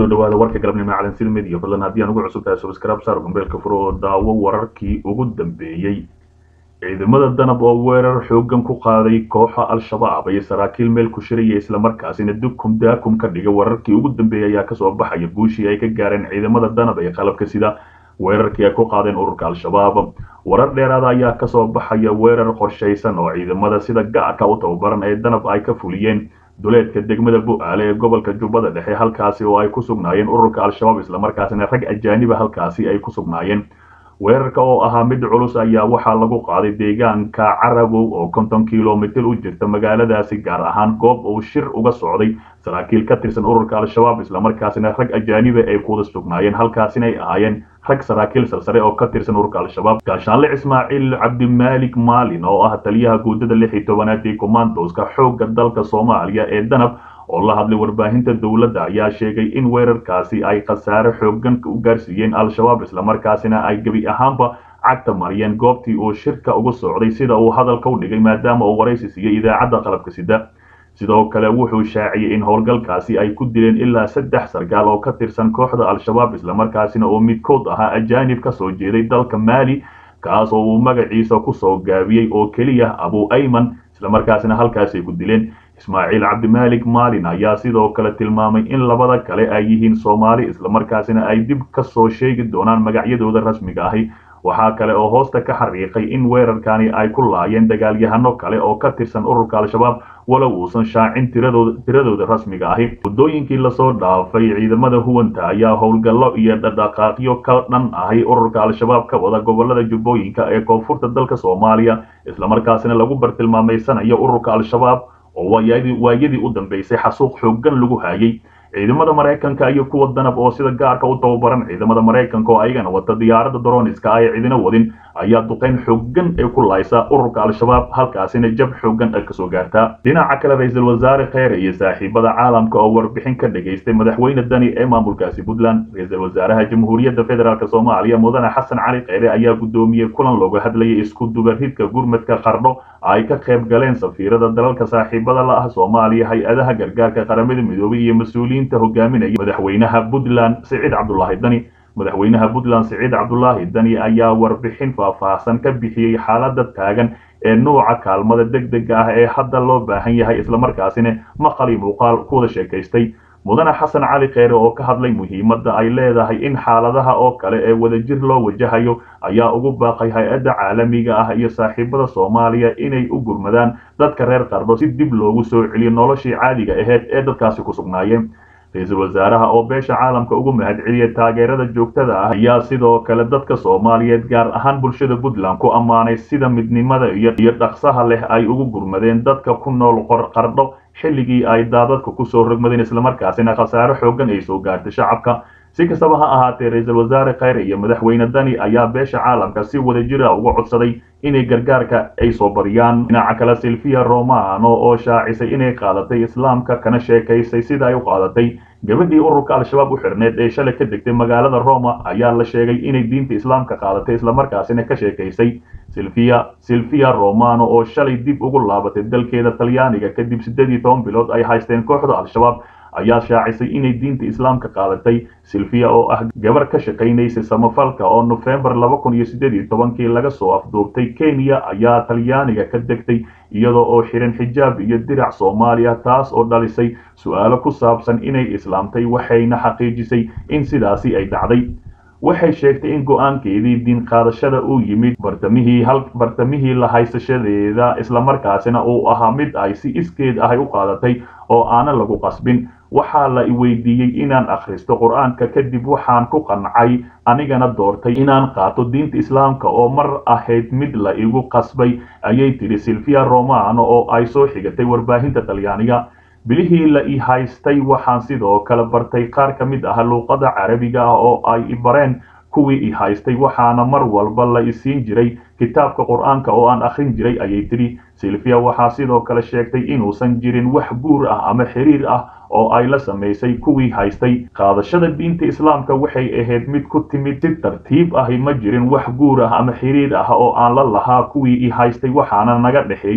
kusoo dhawaada warka galabnimo calansil media fadlan haddii aan ugu cusub tahay subscribe saar gombeelka furo oo daawo wararkii ugu dambeeyey ciidamada danab oo weerar xoogan ku qaaday kooxa al-shabaab iyo saraakiil meel ku shiraya islamarkaasina dukum daakum ka dhiga wararkii ugu dambeeyay ayaa kasoo baxaya guushii ay ka gaareen ciidamada danab ee qalabka sida weerarkii ay ku qaadeen ururka al-shabaab warar dheeraada ayaa kasoo baxaya weerar qorshaysan oo ciidamada sida gaarka u tababaran ee danab ay ka fuliyeen duleedka degmada bu-aale ee gobolka jubbada dhexe halkaasi oo ay ku sugnaayeen ururka al-shabaab islamarkaasina rag ajaaniba halkaasi ay ku sugnaayeen weerarka oo ahaa mid culus ayaa waxaa lagu qaaday deegaanka carabow oo konton kilomitir u jirta magaaladaasi gaar ahaan goob uu shir uga socday saraakiil ka tirsan ururka al-shabaab islamarkaasina rag ajaaniba ay kuwada sugnaayeen halkaasina ay ahaayeen rag saraakiil salsare oo ka tirsan ururka al-shabaab gaashaanle ismaaciil cabdimaalik maalin oo ah taliyaha guudada lix iyo tobanaad ee commandoska xoogga dalka soomaaliya ee danab oo la hadlay warbaahinta dowladda ayaa sheegay in weerarkaasi ay khasaare xoogan u gaarsiiyeen al-shabaab islamarkaasina ay gebi ahaanba cagta mariyeen goobtii uu shirka uga socday sida uu hadalka u dhigay maadaama uu waraysi siiyey idaacadda qalabka sida sidoo kale wuxuu shaaciyey in howlgalkaasi ay ku dileen ilaa saddex sargaal oo ka tirsan kooxda al-shabaab islamarkaasina oo midkood ahaa ajaanib ka soo jeeday dalka maali kaas oo uu magaciisa kusoo gaabiyey oo keliya abu ayman islamarkaasina halkaasi ay ku dileen ismaaciil cabdimaalik maalin ayaa sidoo kale tilmaamay in labada kale ay yihiin soomaali islamarkaasina ay dib ka soo sheegi doonaan magacyadooda rasmiga ahi waxaa kale oo hoosta ka xariiqay in weerarkani ay ku laayeen dagaalyahano kale oo ka tirsan ururka al-shabaab walow uusan shaacin tiradooda rasmiga ahi waddooyinkii lasoo dhaafay ciidamada huwanta ayaa howlgallo iyo dhadhaqaaqyo ka dhan ahi ururka al-shabaab ka wada gobolada jubbooyinka ee koonfurta dalka soomaaliya islamarkaasina lagu bartilmaameysanayo ururka al-shabaab oo waayadii u dambeysay xasuuq xoogan lagu haayay ciidamada maraykanka iyo kuwa danab oo sida gaarka u tababaran ciidamada maraykanka oo ayagana wata diyaaradda droniska ay cidina wadin ayaa duqeyn xoogan ay ku laaysa ururka al-shabaab halkaasina jab xoogan ay kasoo gaartaa dhinaca kale ra-iisul wasaare kheyre iyo saaxiibada caalamka oo warbixin ka dhageystay madaxweyne dani ee maamulkaasi puntland ra-iisul wasaaraha jamhuuriyadda federaalk soomaaliya mudane xasan cali kheyre ayaa guddoomiyey kulan looga hadlayay isku dubaridka gurmadka qardho ay ka qayb galeen safiirada dalalka saaxiibada la ah soomaaliya hay-adaha gargaarka qaramada midoobay iyo mas-uuliyiinta hogaaminaya madaxweynaha puntland siciid cabdulaahi dani madaxweynaha puntland siciid cabdulaahi dani ayaa warbixin faahfaahsan ka bixiyey xaalada taagan ee nuuca kaalmada deg dega ah ee hadda loo baahan yahay islamarkaasina maqali muuqaal kuwada sheekaystay mudane xasan cali kheyre oo ka hadlay muhiimadda ay leedahay in xaaladaha oo kale ee wadajir loo wajahayo ayaa ugu baaqay hay-adda caalamiga ah iyo saaxiibada soomaaliya inay u gurmadaan dadka reer qardho si dib loogu soo celiyo noloshii caadiga aheyd ee dadkaasi ku sugnaayeen ra-iisul wasaaraha oo beesha caalamka ugu mahadceliyay taageerada joogtada ah ayaa sidoo kale dadka soomaaliyeed gaar ahaan bulshada puntland ku ammaanay sida midnimada iyo dhaqsaha leh ay ugu gurmadeen dadka ku nool qardho xilligii ay daadadka kusoo rogmadeen islamarkaasina khasaare xoogan ay soo gaartay shacabka si kastaba ha ahaatee ra-iisul wasaare kheyre iyo madaxweyne dani ayaa beesha caalamka si wadajira uga codsaday inay gargaarka ay soo bariyaan dhinaca kale silvia romano oo shaacisay inay qaadatay islaamka kana sheekaysay sida ay u qaadatay gabadhii ururka al-shabaab u xirneed ee shalay ka degtay magaalada roma ayaa la sheegay inay diinta islaamka qaadatay islamarkaasina ka sheekaysay silvia silvia romano oo shalay dib ugu laabatay dalkeeda talyaaniga kadib siddeed iyo toban bilood ay haysteen kooxda al-shabaab ayaa shaacisay inay diinta islaamka qaadatay silvia oo ah gabar ka shaqaynaysay samafalka oo nofembar laba kun iyo siddeed iyo tobankii laga soo afduubtay kenya ayaa talyaaniga ka degtay iyadoo oo xiran xijaab iyo dirac soomaaliya taas oo dhalisay su-aalo ku saabsan inay islaamtay waxayna xaqiijisay in sidaasi ay dhacday waxay sheegtay in go-aankeedii diin qaadashada uu yimid bartamihii hal bartamihii la haysashadeeda islamarkaasina uu ahaa mid ay si iskeed ahay u qaadatay oo aanan lagu qasbin waxaa la weydiiyey inaan akhristo qur-aanka kadib waxaan ku qancay anigana doortay inaan qaato diinta islaamka oo mar ahayd mid la igu qasbay ayay tidhi silvia romano oo ay soo xigatay warbaahinta talyaaniga bilihii la i haystay waxaan sidoo kale bartay qaar ka mid ah luuqada carabiga ah oo ay i bareen kuwii i haystay waxaana mar walba la isiin jiray kitaabka qur-aanka oo aan akhrin jiray ayay tidhi silvia waxaa sidoo kale sheegtay inuusan jirin wax guur ah ama xiriir ah oo ay la samaysay kuwii haystay qaadashada diinta islaamka waxay ahayd mid ku timid si tartiib ahi ma jirin wax guur ah ama xiriir ah oo aan la lahaa kuwii i haystay waxaana naga dhexeeyey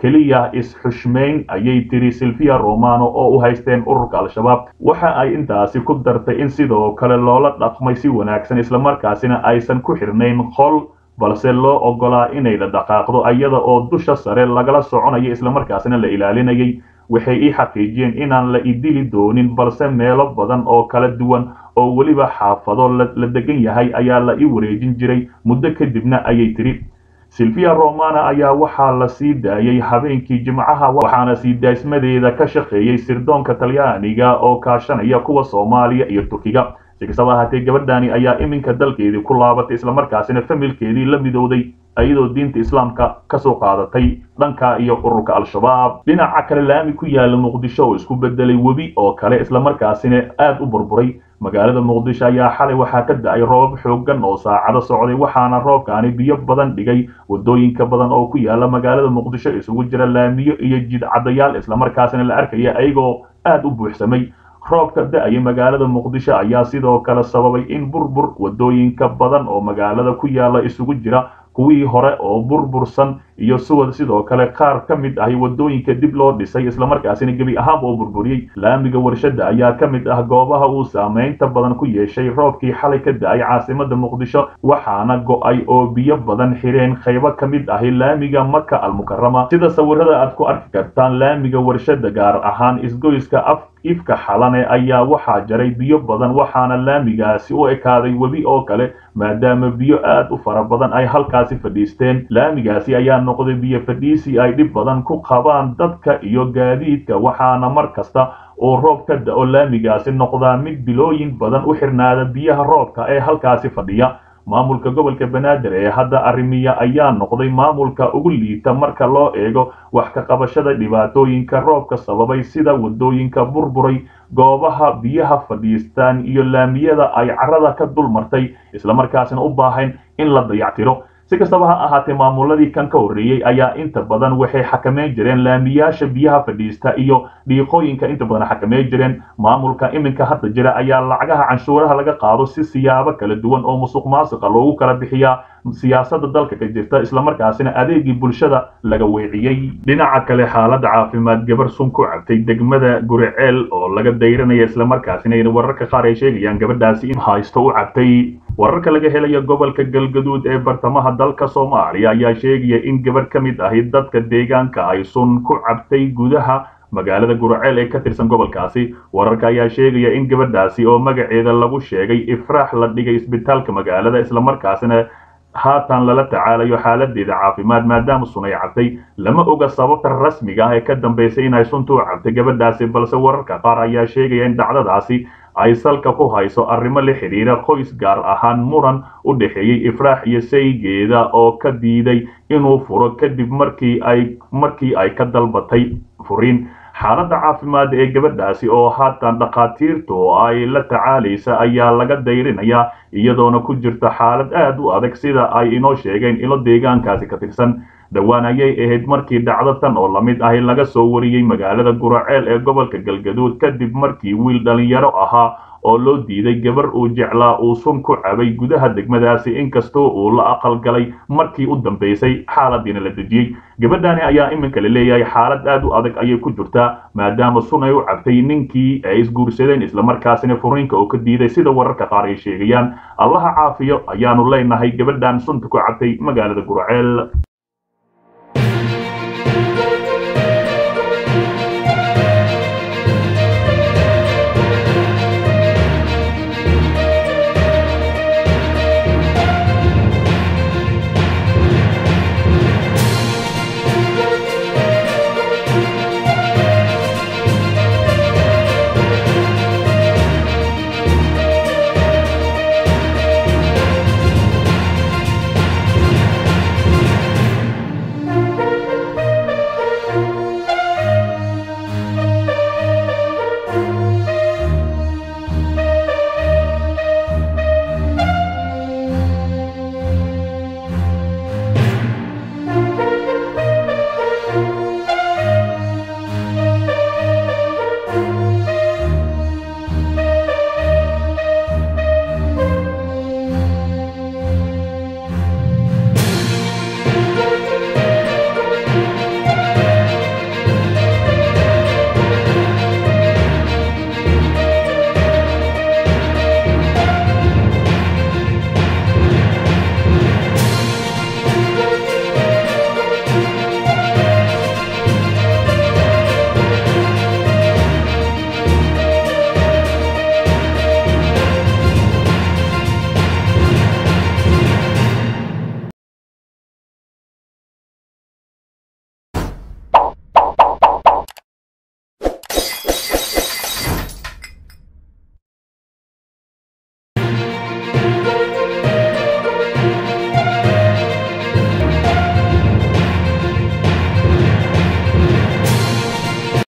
keliya is-xushmayn ayay tiri silvia romano oo u haysteen ururka al-shabaab waxa ay intaasi ku dartay in sidoo kale loola dhaqmay si wanaagsan islamarkaasina aysan ku xirnayn qol balse loo ogolaa inay la dhaqaaqdo iyada oo dusha sare lagala soconayo islamarkaasina la ilaalinayay waxay ii xaqiijiyeen inaan la idili doonin balse meelo badan oo kala duwan oo weliba xaafado la degan yahay ayaa la ii wareejin jiray muddo kadibna ayay tiri silvia romana ayaa waxaa la sii daayay habeenkii jimcaha waxaana sii daysmadeeda ka shaqeeyey sirdoonka talyaaniga oo kaashanaya kuwa soomaaliya iyo turkiga si kastaba ahaatee gabadhani ayaa iminka dalkeedii ku laabatay islamarkaasina familkeedii la midowday iyadoo diinta islaamka kasoo qaadatay dhanka iyo ururka al-shabaab dhinaca kale laami ku yaala muqdisho oo isku bedelay webi oo kale islamarkaasina aad u burburay magaalada muqdisho ayaa xalay waxaa ka da-ay roobab xoogan oo saacado socday waxaana roobkaani biyo badan dhigay wadooyinka badan oo ku yaala magaalada muqdisho isugu jira laamiyo iyo jidcadayaal islamarkaasina la arkaya ayagoo aad u buuxsamay roobka da-aya magaalada muqdisho ayaa sidoo kale sababay in burbur wadooyinka badan oo magaalada ku yaala isugu jira kuwii hore oo burbursan iyo suwad sidoo kale qaar ka mid ahi wadooyinka dib loo dhisay islamarkaasina gebi ahaanba oo burburiyey laamiga warshada ayaa ka mid ah goobaha uu saameynta badan ku yeeshay roobkii xalay ka da-ay caasimada muqdisho waxaana go-ay oo biyo badan xireen qaybo ka mid ahi laamiga maka almukarama sida sawirada aad ku arki kartaan laamiga warshada gaar ahaan isgoyska af ifka xalane ayaa waxaa jaray biyo badan waxaana laamigaasi u ekaaday webi oo kale maadaama biyo aad u fara badan ay halkaasi fadhiisteen laamigaasi ayaa noqday biyo fadhiisi ay dhib badan ku qabaan dadka iyo gaadiidka waxaana mar kasta oo roob ka da-o laamigaasi noqdaa mid bilooyin badan u xirnaada biyaha roobka ee halkaasi fadhiya maamulka gobolka banaadir ee hadda arrimiya ayaa noqday maamulka ugu liita marka loo eego wax ka qabashada dhibaatooyinka roobka sababay sida wadooyinka burburay goobaha biyaha fadhiistaan iyo laamiyada ay carada ka dul martay islamarkaasina u baahayn in la dayactiro si kastaba ha ahaatee maamuladii kan ka horreeyey ayaa inta badan waxay xakameyn jireen laamiyaasha biyaha fadhiista iyo dhiiqooyinka inta badan xakameyn jireen maamulka iminka hadda jira ayaa lacagaha canshuuraha laga qaado si siyaabo kala duwan oo musuq maasuqa loogu kala bixiyaa siyaasada dalka ka jirta islamarkaasina adeegii bulshada laga weeciyey dhinaca kale xaaladda caafimaad gabar sun ku cabtay degmada guriceel oo laga dayranaya islamarkaasina wararka qaar ay sheegayaan gabadhaasi in haysto u cabtay wararka laga helayo gobolka galgaduud ee bartamaha dalka soomaaliya ayaa sheegaya in gabarh ka mid ahi dadka deegaanka ay sun ku cabtay gudaha magaalada guraceel ee ka tirsan gobolkaasi wararka ayaa sheegaya in gabadhaasi oo magaceeda lagu sheegay ifraax la dhigay isbitaalka magaalada islamarkaasina haatan lala tacaalayo xaaladeeda caafimaad maadaama sun ay cabtay lama oga sababta rasmiga ah ee ka dambaysay inay suntu u cabtay gabadhaasi balse wararka qaar ayaa sheegaya in dhacdadaasi ay salka ku hayso arrimo la xidhiira qoys gaar ahaan muran u dhexeeyey ifraax iyo saygeeda oo ka diiday inuu furo kadib markii ay markii ay ka dalbatay furiin xaaladda caafimaad ee gabadhaasi oo haatan dhakhaatiirtu ay la tacaalaysa ayaa laga dayrinayaa iyadoona ku jirta xaalad aad u adag sida ay inoo sheegeen ilo deegaankaasi ka tirsan dhowaan ayay ahayd markii dhacdo tan oo lamid ahi laga soo wariyey magaalada guraceel ee gobolka galgaduud kadib markii wiil dhalinyaro ahaa oo loo diiday gabar uu jeclaa uu sun ku cabay gudaha degmadaasi inkastoo uu la aqalgalay markii u dambaysay xaaladiina la dejiyey gabadhani ayaa iminka la leeyahay xaalad aad u adag ayay ku jirtaa maadaama sun ay u cabtay ninkii ay isguursadeen islamarkaasina furiinka oo ka diiday sida wararka qaar ay sheegayaan allaha caafiyo ayaanu leenahay gabadhan sunta ku cabtay magaalada guraceel